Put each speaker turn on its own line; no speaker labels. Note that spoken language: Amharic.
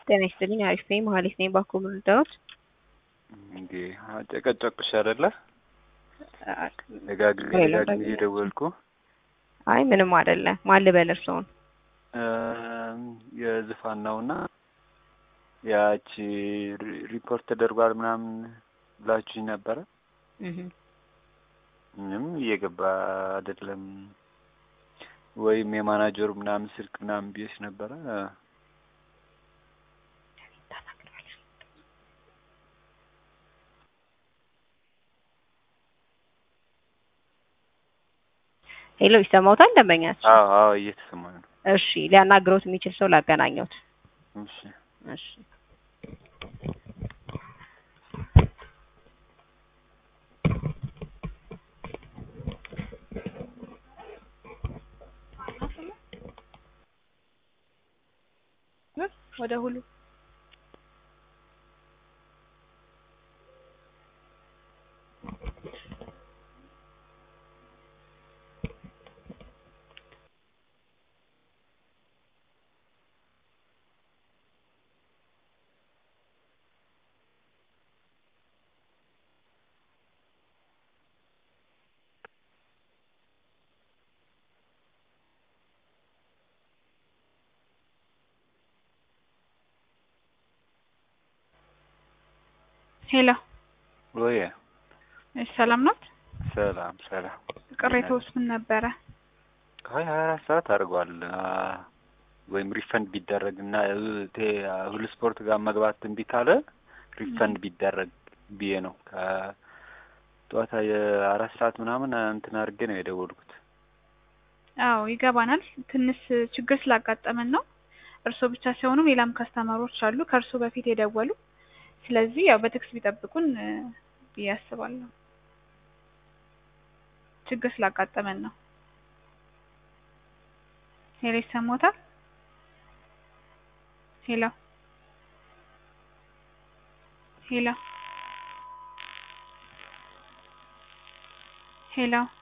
ጤና ይስጥልኝ። አሪፍ ነኝ። መሀሌት ነኝ። ባኮ ምርዳዎት
እንዴ ጨቀጨቅሽ አይደለ? ደጋግሜ ደጋግሜ እየደወልኩ
አይ ምንም አይደለ። ማን ልበል እርስዎን?
የዝፋን ነውና ያቺ ሪፖርት ተደርጓል ምናምን ብላችሁኝ ነበረ። ምንም እየገባ አይደለም። ወይም የማናጀሩ ምናምን ስልክ ምናምን ብዬሽ ነበረ።
ሄሎ ይሰማዎታል? ደንበኛችን
አዎ አዎ እየተሰማኝ ነው።
እሺ ሊያናግረውት የሚችል ሰው ላገናኘውት።
እሺ
እሺ ወደ ሁሉ
ሄሎ
ወይ
እሺ፣ ሰላም ናት?
ሰላም ሰላም።
ቅሬታውስ ምን ነበረ?
ሀያ አራት ሰዓት አድርጓል። ወይም ሪፈንድ ቢደረግ እና ሁሉ ስፖርት ጋር መግባት እምቢ ካለ ሪፈንድ ቢደረግ ብዬ ነው። ከጠዋታ የአራት ሰዓት ምናምን እንትን አድርጌ ነው የደወልኩት።
አዎ ይገባናል። ትንሽ ችግር ስላጋጠመን ነው። እርስዎ ብቻ ሳይሆኑ ሌላም ከስተመሮች አሉ ከእርስዎ በፊት የደወሉ። ስለዚህ ያው በትዕግስት ቢጠብቁን ብዬ አስባለሁ። ችግር ስላጋጠመን ነው። ሄሎ ይሰማዎታል? ሄሎ ሄሎ ሄሎ